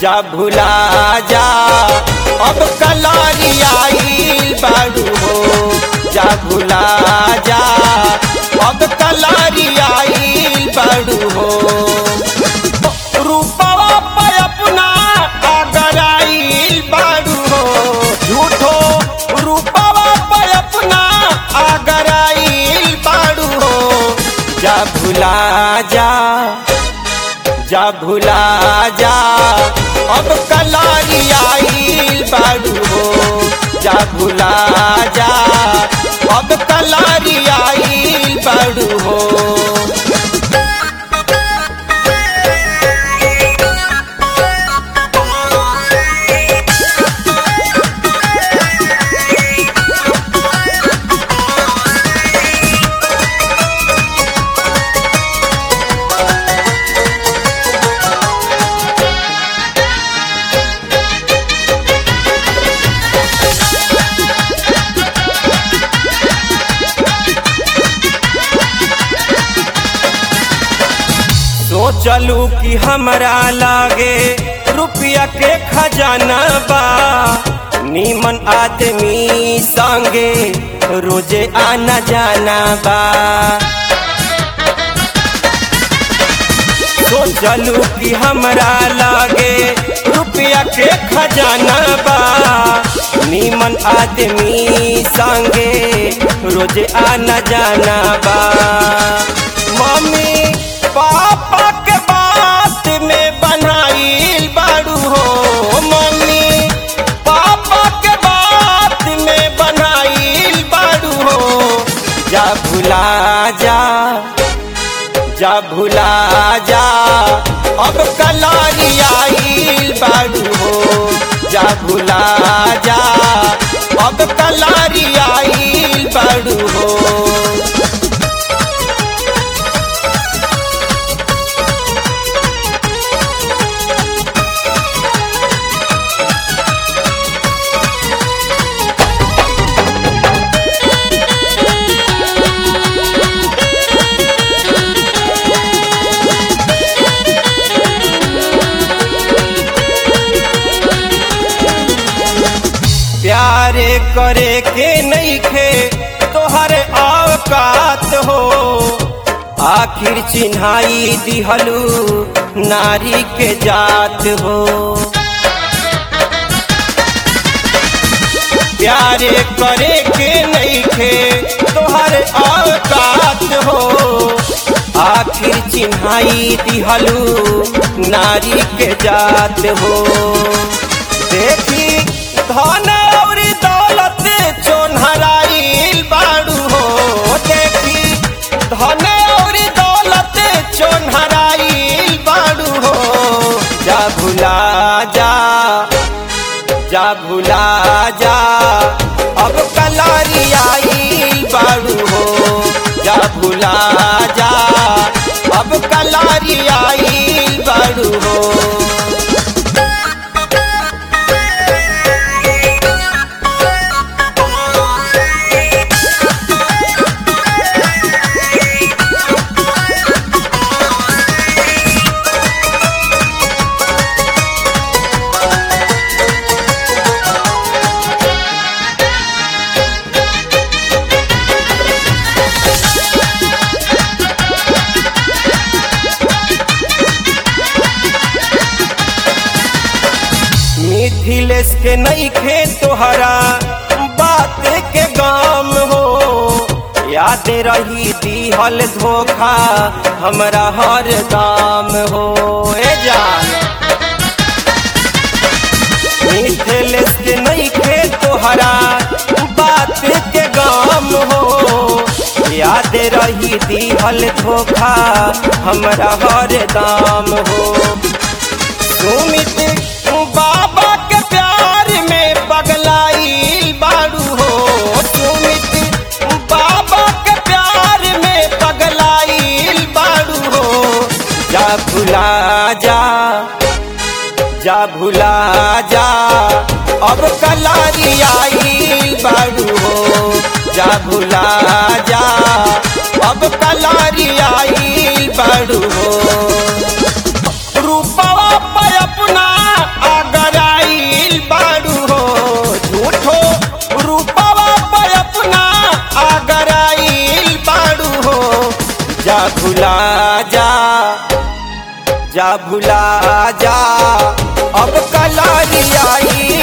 जा भुला जा अब कलारी आइल बाड़ू हो जा भुला जा अब कलारी आइल बाड़ू हो रूपवा पे अपना अगर आइल बाड़ू हो झूठो रूपवा पे अपना अगर आइल बाड़ू हो जा भुला जा जा भुला जा अब कलारी आइल बाड़ू हो जा भुला जा अब कलारी आइल बाड़ू हो सोचलू कि हमरा लागे रुपया के खजाना बा नीमन आदमी संगे रोजे आना जाना बा सोचलू कि हमरा लागे रुपया के खजाना बा नीमन आदमी संगे रोजे आना जाना बा मम्मी पापा के बात में बनाइल बाड़ू हो मम्मी पापा के बात में बनाइल बाड़ू हो जा भुला जा जा भुला जा अब कलारी आइल बाड़ू हो जा भुला जा अब कलारी आइल बाड़ू हो प्यारे करे के नहीं खे तोहर औकात हो आखिर चिन्हाई दिहलू नारी के जात हो प्यारे करे के नहीं खे तोहर औकात हो आखिर चिन्हाई दिहलू नारी के जात हो देखी धन और दौलत चोनहराइल बाड़ू हो देखी धन और दौलत चोनहराइल बाड़ू हो जा भुला जा जा भुला जा अब कलारी आइल बाड़ू हो जा भुला जा अब कलारी आइल बाड़ू हो मिथिलेश के नहीं खे तोहरा बात के गाम हो याद रही दिहल धोखा हमरा हर दाम हो ए जान मिथिलेश के नहीं खे तोहरा बात के गाम हो याद रही दिहल धोखा हमरा हर दाम हो सुमित बाबा के प्यार में पगलाइल बाड़ू हो सुमित बाबा के प्यार में पगलाइल बाड़ू हो जा भुला जा जा भुला जा अब कलारी आइल बाड़ू हो जा भुला जा अब कलारी आइल बाड़ू हो रूपवा पे अपना भुला जा जा भुला जा अब कलारी आई